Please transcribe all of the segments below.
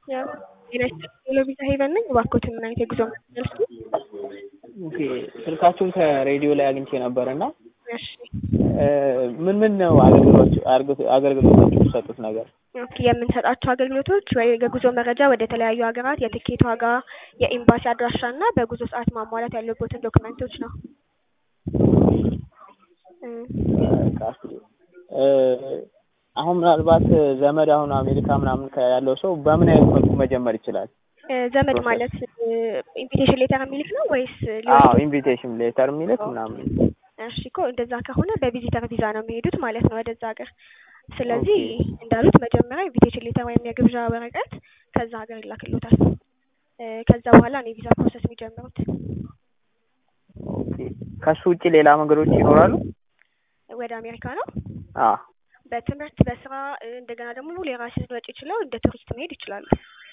ሄሎ ቪዛ ሄቨን ነኝ። እባክዎትን ምን አይነት የጉዞ መልስ ኦኬ ስልካችሁን ከሬዲዮ ላይ አግኝቼ ነበር እና እሺ ምን ምን ነው አገልግሎት አገልግሎቶች የሚሰጡት ነገር? ኦኬ የምንሰጣቸው አገልግሎቶች ወይ የጉዞ መረጃ ወደ ተለያዩ ሀገራት፣ የትኬት ዋጋ፣ የኤምባሲ አድራሻ እና በጉዞ ሰዓት ማሟላት ያለቦትን ዶክመንቶች ነው። አሁን ምናልባት ዘመድ አሁን አሜሪካ ምናምን ያለው ሰው በምን አይነት መልኩ መጀመር ይችላል? ዘመድ ማለት ኢንቪቴሽን ሌተር የሚልክ ነው ወይስ? አዎ ኢንቪቴሽን ሌተር የሚልክ ምናምን። እሺ እኮ እንደዛ ከሆነ በቪዚተር ቪዛ ነው የሚሄዱት ማለት ነው ወደዛ ሀገር። ስለዚህ እንዳሉት መጀመሪያ ኢንቪቴሽን ሌተር ወይም የግብዣ ወረቀት ከዛ ሀገር ይላክሎታል። ከዛ በኋላ ነው የቪዛ ፕሮሰስ የሚጀምሩት። ኦኬ ከሱ ውጭ ሌላ መንገዶች ይኖራሉ? ወደ አሜሪካ ነው? አዎ በትምህርት በስራ እንደገና ደግሞ የራስን ወጪ ችለው እንደ ቱሪስት መሄድ ይችላሉ።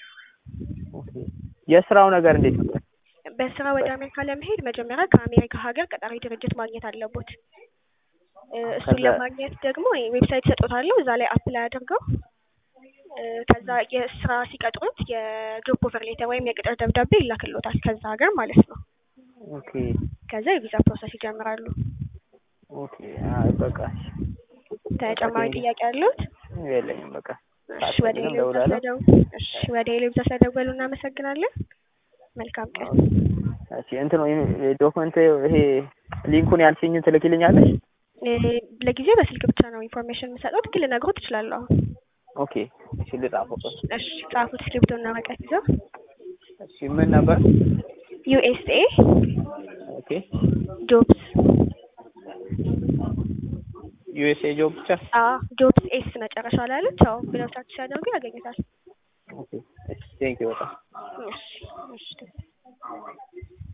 የስራው ነገር እንዴት ነው? በስራ ወደ አሜሪካ ለመሄድ መጀመሪያ ከአሜሪካ ሀገር ቀጣሪ ድርጅት ማግኘት አለቦት። እሱን ለማግኘት ደግሞ ዌብሳይት ሰጦታለሁ። እዛ ላይ አፕላይ አድርገው ከዛ የስራ ሲቀጥሩት የጆብ ኦፈር ሌተር ወይም የቅጥር ደብዳቤ ይላክሎታል ከዛ ሀገር ማለት ነው። ኦኬ ከዛ የቪዛ ፕሮሰስ ይጀምራሉ። ኦኬ አይ በቃ ተጨማሪ ጥያቄ አለዎት? የለኝም በቃ እሺ ወደ ሄሎ ቪዛ ስለደው እሺ ወደ ሄሎ ቪዛ ስለደወሉ እናመሰግናለን። መልካም ቀን። እሺ እንትን ዶክመንት ይሄ ሊንኩን ያልሽኝን ትልኪልኛለሽ? ለጊዜው በስልክ ብቻ ነው ኢንፎርሜሽን የምሰጠው፣ ግን ልነግሮት እችላለሁ አሁን። ኦኬ እሺ ልጻፈው። እሺ ጻፉት፣ እስክሪብቶ እና ወረቀት ይዘው። እሺ ምን ነበር? ዩኤስኤ ኦኬ ጆብስ ዩኤስኤ ጆብ ብቻ? አዎ ጆብስ ኤስ መጨረሻ ላይ አለች። አዎ ብለው ሰርች ሲያደርጉ ያገኙታል። ኦኬ ቴንክ ዩ በጣም እሺ እሺ